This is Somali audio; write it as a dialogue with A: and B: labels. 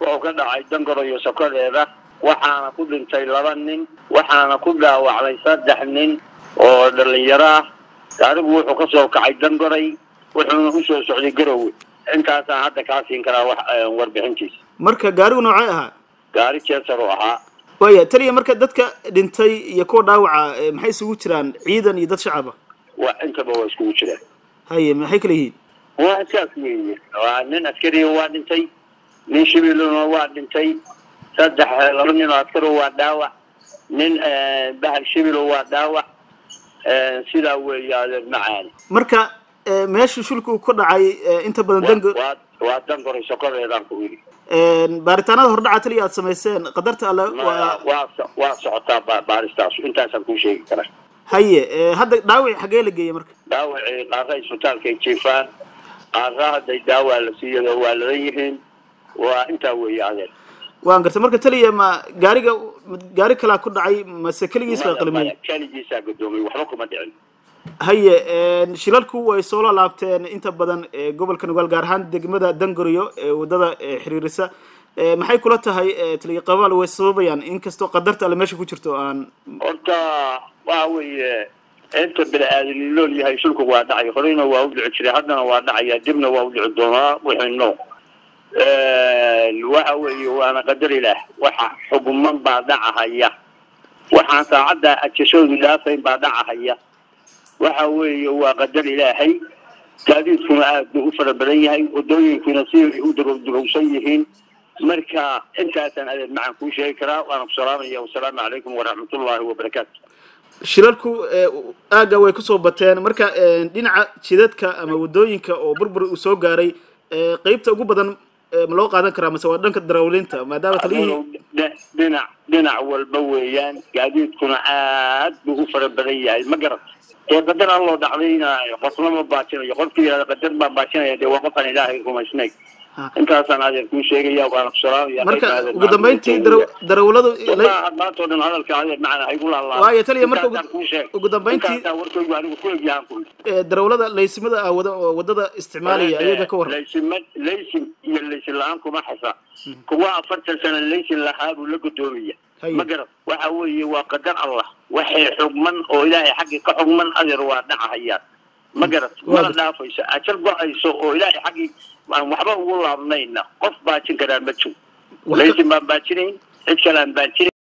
A: wuxuu ka dhacay dangaro iyo sokodeeda waxaana ku dhintay laba nin waxaana ku dhaawacday saddex nin oo dhalinyaro ah gaarigu wuxuu ka soo kacay dangoray wuxuuna usoo socday garowe intaasaan hadda kaa siin karaa wax warbixintiisa
B: marka gaarigu noocay ahaa
A: gaari jeesar oo ahaa
B: waaya taliya marka dadka dhintay iyo kuwa dhaawaca eh, maxay isugu jiraan ciidan iyo dad shacaba
A: wa intaba waa iskugu jiraan
B: haye maxay kala yihiin
A: waa saas weeye waa nin askariga waa dhintay nin shibilona waa dhintay saddex laba nin oo askaro waa dhaawac nin bahal shibilo waa dhaawac sidaa weeye adeer macaani
B: marka eh, meesha shulka uu ka dhacay eh, inta badan dango
A: waa waa dangoray sokodeedaan ku yidhi
B: baaritaanada hordhaca taliya aad samayseen qadarta alle waa
A: waa so- waa socotaa ba- baaristaas intaasaan kuu sheegi karaa
B: haye eh, hadda dhaawaci xaggee la geeyey marka
A: dhaawacii qaarra isbitaalkay jiifaan qaarra hadday daawaa la siiyado waa ladan yihiin waa intaa weeye adeer
B: waan gartay marka taliya ma gaariga gaari kalaa ku dhacay mase keligiis baa qalimay
A: keligiisaa gadoomay waxba kuma dhicin
B: haye shilalku way soo laalaabteen inta badan ee gobolka nugaal gaar ahaan degmada dangoriyo ee wadada ee xiriirisa Eh, maxay kula tahay eh, taliya qabaal way sababayaan inkastoo qadarta alle meesha ku jirto aan
A: horta waxa weeye inta bini aadam nool yahay shulku waa dhacay horeyna waa u dhici jiray haddana waa dhacaya dibna waa u dhici doonaa wixii noo waxa weeye waana qadar ilaah waxa xuguman baa dhacahaya waxaan saacadda ajashoodu dhaafayn baa dhacahaya waxa weeye waa qadar ilaahay gaadiidkuna aad buu u fara badan yahay wadooyinkuna siday u durowdurowsan yihiin marka intaasaan adeer macaan kuu sheegi karaa waana ku salaamaya wasalaamu calaykum waraxmatullaahi wabarakaatu
B: shilalku eh, aagga way kusoo bateen marka eh, dhinaca jidadka ama wadooyinka oo burbur uu soo gaaray eh, qeybta ugu badan eh, ma loo qaadan karaa mase waa dhanka darawliinta maadaama taliyihii
A: Dhe- dhinac dhinac walba weeyaan gaadiidkuna aad buu u fara badan yahay ma garat dee qadar alloo dhacdayna qofna ma baajinayo qofkii yihahda qadar baan baajinaya dee waa qofaan ilaahay rumaysnay
B: Ha.
A: intaasaan adeer kuu sheegaya waana ku salaamaya
B: marka
A: qaybta adeer
B: ugu
A: macaan
B: dambeyntii
A: kuu
B: daraw-
A: sheegaya.
B: darawladu
A: Wallahi maanta oo dhan hadalka adeer macaan haygu laalaa
B: Waayo, taliya, marka ugu-
A: Intaasaan kuu sheeg.
B: ugu dambeyntii-
A: Intaasaan warkaygu anigu ku egyahaan ku
B: eh, darawlada laysimada ah wada oo wadada isticmaalaya ayaga ka waran
A: laysin laysin iyo laysin la-aan kuma xasa kuwa afartan sano laysin lahaa buu la gudoomaya
B: Haye.
A: ma garad waxa weeye waa qadar allah waxay xugman oo ilaahay xaggii ka xugman adeer waa dhacahayaan ma garad
B: Waa
A: mana
B: gartay.
A: dhaafayso ajal go-ayso oo ilaahay xaggii aan waxba ugu laabnayna qof baajin karaa ma jiro
B: Wax ka-
A: laysin baan baajinayn cid kale aan baajinayn